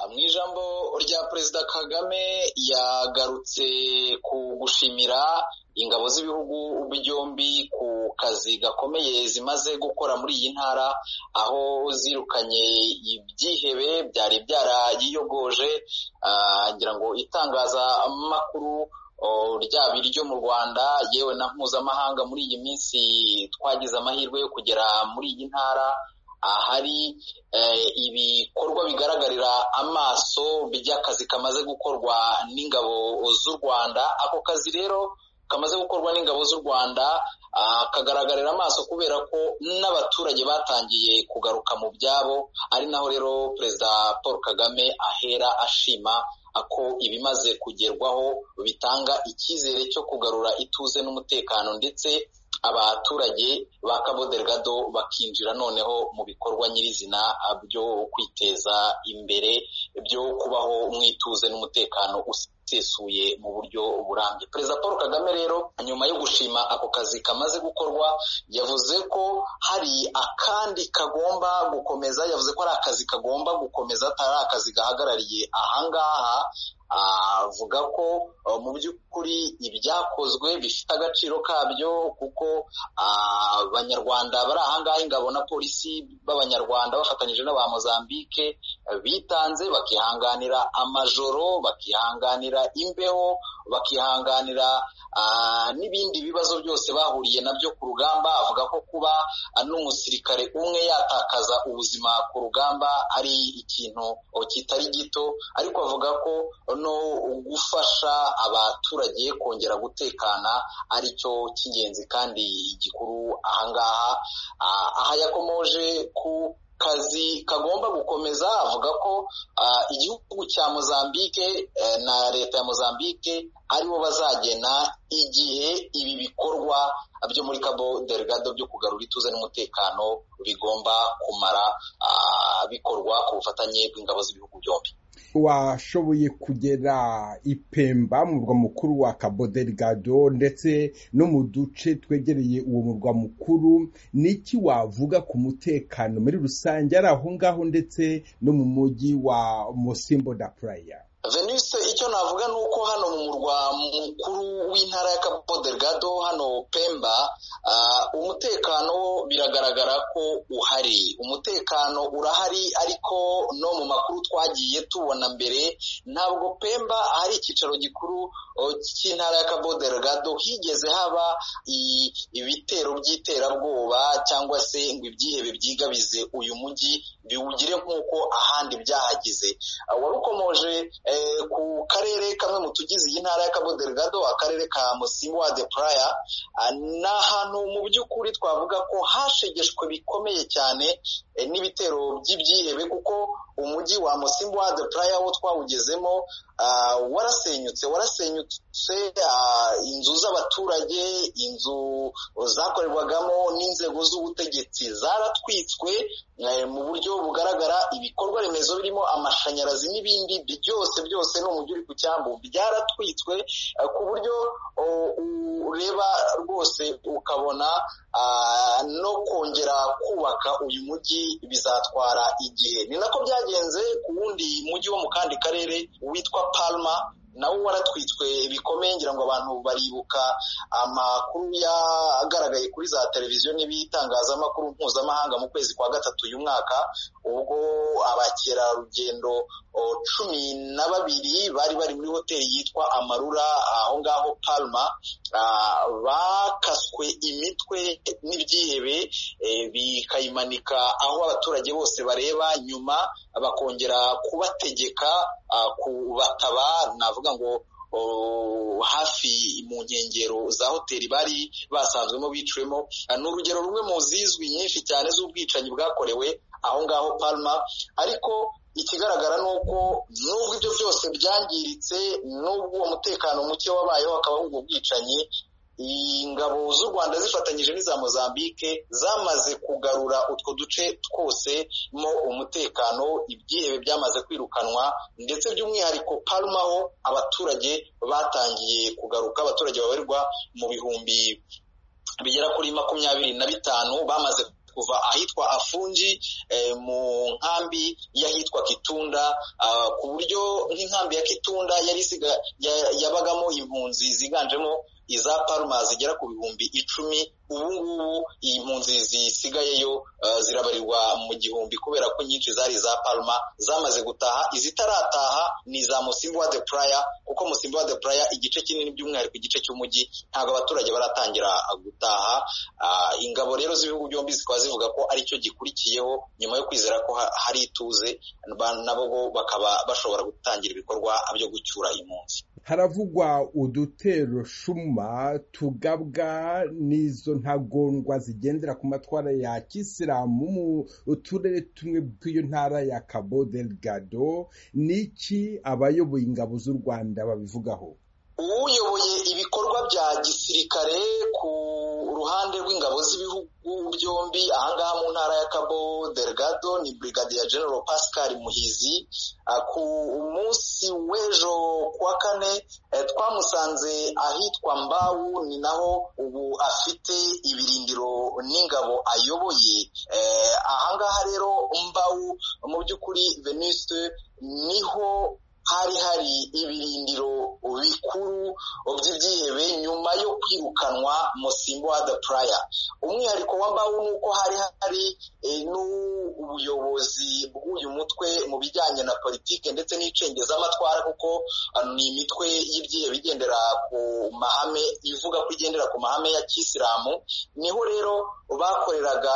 mu ijambo rya perezida kagame yagarutse ku gushimira ingabo z'ibihugu byombi ku kazi gakomeye zimaze gukora muri iyi ntara aho zirukanye ibyihebe byari byarayiyogoje ngira ngo itangazamakuru ryaba iryo mu rwanda yewe na mpuzamahanga muri iyi minsi twagize amahirwe yo kugera muri iyi ntara ahari ibikorwa bigaragarira amaso by'akazi kamaze gukorwa n'ingabo z'u rwanda ako kazi rero kamaze gukorwa n'ingabo z'u rwanda kagaragarira amaso kubera ko n'abaturage batangiye kugaruka mu byabo ari naho rero perezida paul kagame ahera ashima ko ibimaze kugerwaho bitanga icyizere cyo kugarura ituze n'umutekano ndetse abaturage ba Cabo Delgado bakinjira noneho mu bikorwa nyirizina byo kwiteza imbere byo kubaho mu ituze n'umutekano usesuye mu buryo burambye perezida paul kagame rero nyuma yo gushima ako kazi kamaze gukorwa yavuze ko hari akandi kagomba gukomeza yavuze ko ari akazi kagomba gukomeza atari akazi gahagarariye ahangaha avuga ko mu by'ukuri ibyakozwe bifite agaciro kabyo kuko abanyarwanda bari ahangaha ingabo na polisi b'abanyarwanda bafatanyije n'aba mozambique bitanze bakihanganira amajoro bakihanganira imbeho bakihanganira n'ibindi bibazo byose bahuriye nabyo ku rugamba avuga ko kuba n'umusirikare umwe yatakaza ubuzima ku rugamba ari ikintu kitari gito ariko avuga ko no gufasha abaturage kongera gutekana ari cyo cy'ingenzi kandi gikuru ahangaha aha yakomoje ku kazi kagomba gukomeza avuga ko igihugu cya mozambique na leta ya mozambique aribo bazagena igihe ibi bikorwa byo muri Cabo Delgado byo kugarura ituze n'umutekano bigomba kumara bikorwa ku bufatanye bw'ingabo z'ibihugu byombi washoboye kugera ipemba murwa mukuru wa Cabo Delgado ndetse no mu duce twegereye uwo murwa mukuru niki wavuga ku mutekano muri rusange ari aho ngaho ndetse no mu mujyi wa Mosimbo da Praia venise icyo navuga ni uko hano mu murwa mukuru w'intara ya Cabo Delgado hano pemba umutekano biragaragara ko uhari umutekano urahari ariko no mu makuru twagiye tubona mbere ntabwo pemba ahari icyicaro gikuru cy'intara ya Cabo Delgado higeze haba ibitero by'iterabwoba cyangwa se ngo ibyihebe byigabize uyu mujyi biwugire nk'uko ahandi byahagize wari ukomoje ku karere kamwe mu tugize iyi ntara ya Cabo Delgado akarere ka Musimbo wa de Playa ni ahantu mu by'ukuri twavuga ko hashegeshwe bikomeye cyane n'ibitero by'ibyihebe kuko umujyi wa Musimbo wa de Playa wo twawugezemo warasenyutse warasenyutse inzu z'abaturage inzu zakorerwagamo n'inzego z'ubutegetsi zaratwitswe mu buryo bugaragara ibikorwa remezo birimo amashanyarazi n'ibindi byose byose ni umujyi uri ku cyambu byaratwitswe ku buryo ureba rwose ukabona no kongera kubaka uyu mujyi bizatwara igihe ni nako byagenze ku wundi mujyi wo mu kandi karere witwa palma nawo waratwitswe bikomeye ngira ngo abantu baribuka amakuru yagaragaye kuri za televiziyo n'ibitangazamakuru mpuzamahanga mu kwezi kwa gatatu uyu mwaka ubwo abakerarugendo cumi na babiri bari bari muri hoteli yitwa amarura aho ngaho palma bakaswe imitwe n'ibyihebe bikayimanika aho abaturage bose bareba nyuma bakongera kubategeka kubataba navuga ngo hafi mu nkengero za hoteli bari basanzwemo biciwemo ni urugero rumwe mu zizwi nyinshi cyane z'ubwicanyi bwakorewe aho ngaho palma ariko ikigaragara ni uko nubwo ibyo byose byangiritse n'ubwo uwo mutekano muke wabayeho hakabaho ubwo bwicanyi ingabo z'u rwanda zifatanyije n'iza mozambique zamaze kugarura utwo duce twose mo umutekano ibyihebe byamaze kwirukanwa ndetse by'umwihariko parumaho abaturage batangiye kugaruka abaturage babarirwa mu bihumbi bigera kuri makumyabiri na bitanu bamaze kuva ahitwa afungi mu nkambi y'ahitwa kitunda ku buryo nk'inkambi ya kitunda yari yabagamo impunzi ziganjemo iza paruma zigera ku bihumbi icumi ubu ngubu iyi mpunzi zisigayeyo zirabarirwa mu gihumbi kubera ko nyinshi zari za paruma zamaze gutaha izitarataha ni za musimbuwa de puraya kuko musimbuwa de puraya igice kinini by'umwihariko igice cy'umujyi ntabwo abaturage baratangira gutaha ingabo rero z'ibihugu byombi zikaba zivuga ko aricyo gikurikiyeho nyuma yo kwizera ko hari ituze nabo bakaba bashobora gutangira ibikorwa byo gucyura impunzi haravugwa udutero shuma tugabwa n'izo ntagondwa zigendera ku matwara ya kisilamu mu turere tumwe tw'iyo ntara ya cabo delgado niki abayoboye ingabo z'u rwanda babivugaho uyoboye ibikorwa bya gisirikare ku ruhande rw'ingabo z'ibihugu byombi ahangaha mu ntara ya cabo delgado ni brigadier general pascal muhizi ku munsi w'ejo kuwa kane twamusanze ahitwa mbawu ni naho ubu afite ibirindiro n'ingabo ayoboye ahangaha rero mbawu mu by'ukuri veniste niho hari hari ibirindiro bikuru by'ibyihebe nyuma yo kwirukanwa musimbo wa puraya umwihariko w'ambaho ni uko hari hari n'ubuyobozi bw'uyu mutwe mu bijyanye na politiki ndetse n'icengezamatwara kuko ni imitwe y'ibyihebe igendera ku mahame ivuga ko igendera ku mahame ya kisilamu niho rero bakoreraga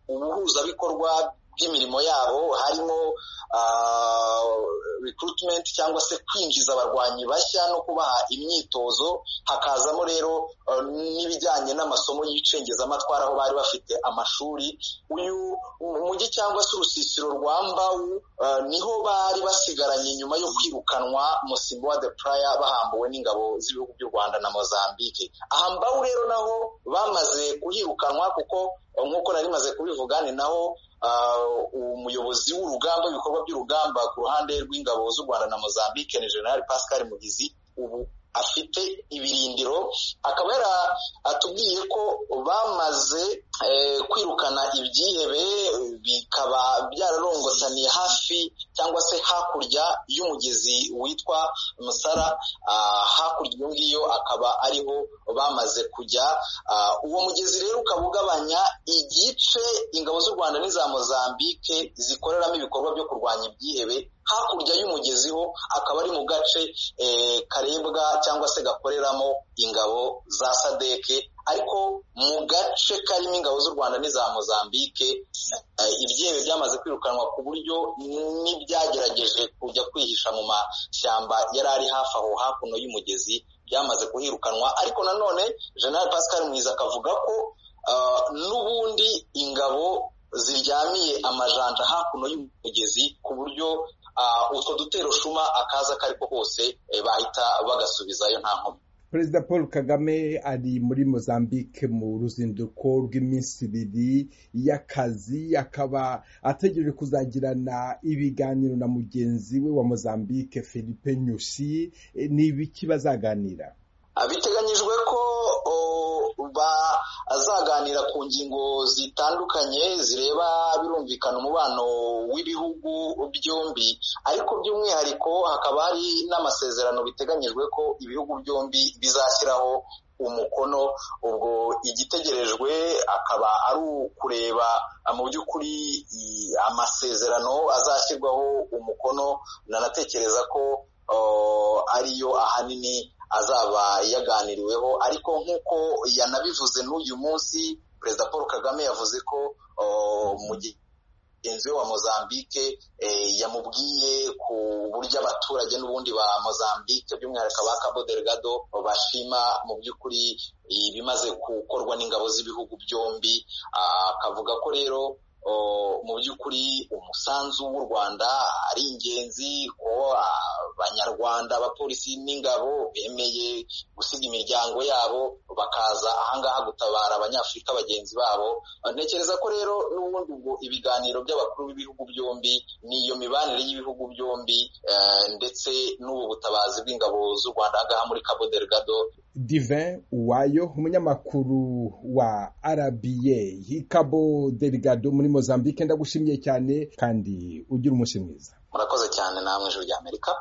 ubuhuzabikorwa by'imirimo yabo harimo recruitment cyangwa se kwinjiza abarwanyi bashya no kubaha imyitozo hakazamo rero n'ibijyanye n'amasomo y'icengezamatwara aho bari bafite amashuri uyu mujyi cyangwa se urusisiro rwa mbawu niho bari basigaranye nyuma yo kwirukanwa musimbo wa de puraya bahambuwe n'ingabo z'ibihugu by'u rwanda na mozambique aha mbawu rero naho bamaze kuhirukanwa kuko nk'uko nari maze kubivuga ni naho umuyobozi w'urugamba ibikorwa by'urugamba ku ruhande rw'ingabo z'u rwanda na mozambique ni general pascal mugizi ubu afite ibirindiro akaba yaratubwiye ko bamaze kwirukana ibyihebe bikaba byararongotaniye hafi cyangwa se hakurya y'umugezi witwa musara hakurya iyo ngiyo akaba ariho bamaze kujya uwo mugezi rero ukaba ugabanya igice ingabo z'u rwanda n'iza mozambique zikoreramo ibikorwa byo kurwanya ibyihebe hakurya y'umugezi ho akaba ari mu gace karebwa cyangwa se gakoreramo ingabo za sadeke ariko mu gace karimo ingabo z'u rwanda n'iza mozambique ibyebe byamaze kwirukanwa ku buryo n'ibyagerageje kujya kwihisha mu mashyamba yari ari hafi aho hakuno y'umugezi byamaze kuhirukanwa ariko nanone General Pascal mwiza akavuga ko n'ubundi ingabo ziryamiye amajanja hakuno y'umugezi ku buryo utwo dutero shuma akaza ako ari ko kose bahita bagasubizayo nta nkomyi perezida paul kagame ari muri mozambique mu ruzinduko rw'iminsi ibiri y'akazi akaba ategereje kuzagirana ibiganiro na mugenzi we wa mozambique philippe nyusi ni ibiki bazaganira biteganyijwe ko bazaganira ku ngingo zitandukanye zireba birumvikana umubano w'ibihugu byombi ariko by'umwihariko hakaba hari n'amasezerano biteganyijwe ko ibihugu byombi bizashyiraho umukono ubwo igitegerejwe akaba ari ukureba mu by'ukuri amasezerano azashyirwaho umukono nanatekereza ko ariyo ahanini azaba yaganiriweho ariko nk'uko yanabivuze n'uyu munsi perezida paul kagame yavuze ko mugenzi we wa mozambique yamubwiye ku buryo abaturage n'ubundi ba mozambique by'umwihariko ba cabo delgado bashima mu by'ukuri ibimaze gukorwa n'ingabo z'ibihugu byombi akavuga ko rero mu by'ukuri umusanzu w'u rwanda ari ingenzi ko banyarwanda abapolisi n'ingabo bemeye gusiga imiryango yabo bakaza ahangaha gutabara abanyafurika bagenzi babo ntekereza ko rero n'ubundi ubwo ibiganiro by'abakuru b'ibihugu byombi n'iyo mibanire y'ibihugu byombi ndetse n'ubu butabazi bw'ingabo z'u rwanda ahangaha muri cabo delgado divin uwayo umunyamakuru wa rba cabo delgado muri mozambique ndagushimiye cyane kandi ugira umunsi mwiza murakoze cyane namwe ijuru ry'amerika